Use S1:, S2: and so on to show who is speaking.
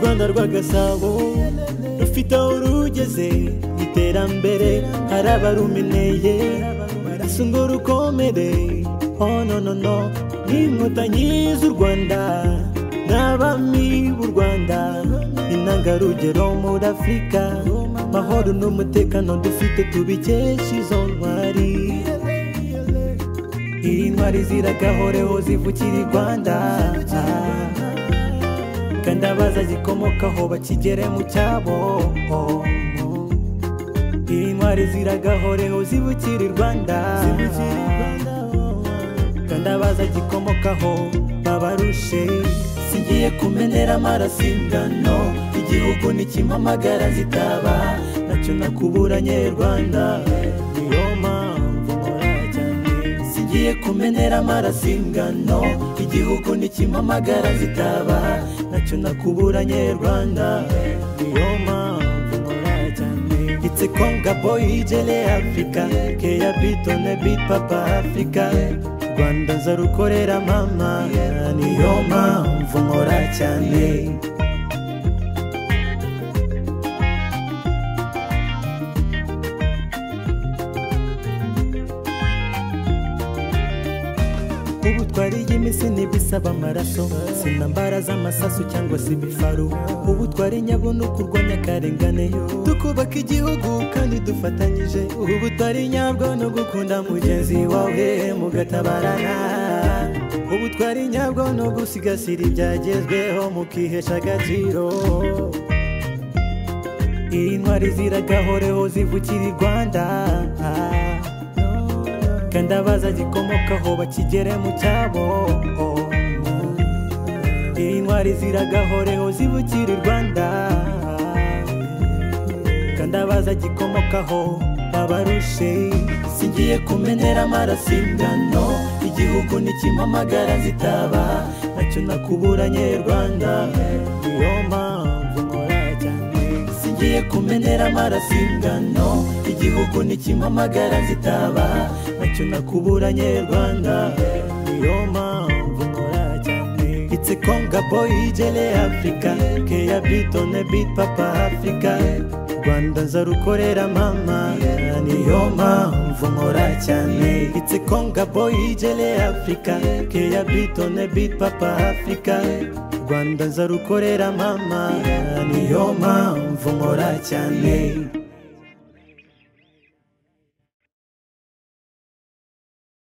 S1: rwanda rw'agasabo rufite aho rugeze mu iterambere hari abarumeneye barasa ngo rukomere oh no no no ni inkotanyi z'u rwanda n'abami b'u rwanda intangarugero muri afurika mahoro n'umutekano dufite tubikesha izo ntwari intwari ziragahoreho zivukira i rwanda kandi abaza gikomokaho bakigere mu cyabo intwari ziragahoreho zibukira i rwanda kandi abaza gikomokaho babarushe zigiye kumenera amaraso ingano igihugu n'ikimpamagara zitaba nacyo nakuburanye rwanda niyo mpamvu nkora cyane zigiye kumenera amaraso ingano igihugu n'ikimpamagara zitaba nacyo nakuburanye rwanda niyo mpamvu nkora cyane It's a conga boy jele Africa Keya beat on a beat papa Africa Rwanda nzarukorera mama niyo mpamvu nkora cyane ubu twariye iminsi ntibisaba amaraso sinambara z'amasasu cyangwa se ibifaru ubu twari nyabuno kurwanya akarengane tukubaka igihugu kandi dufatanyije ubu twari nyabwo no gukunda mugenzi wawe mugatabarana ubu twari nyabwo no gusigasira ibyagezweho mukihesha agaciro intwari ziragahoreho zivukira i rwanda kandi abaza gikomokaho bakigere mu cyabo intwari ziragahoreho zibukira i rwanda kandi abaza gikomokaho babarushe singiye kumenera amaraso ingano igihugu n'ikimpamagara zitaba nacyo nakuburanye rwanda niyo mpamvu nkora cyane singiye kumenera amaraso ingano igihugu n'ikimpamagara zitaba nacyo nakuburanye rwanda niyo mpamvu nkora cyane It's a conga boy jele Africa Keya beat on a beat papa Africa Rwanda nzarukorera mama niyo mpamvu nkora cyane It's a conga boy jele Africa Keya beat on a beat papa Africa Rwanda nzarukorera mama niyo mpamvu nkora cyane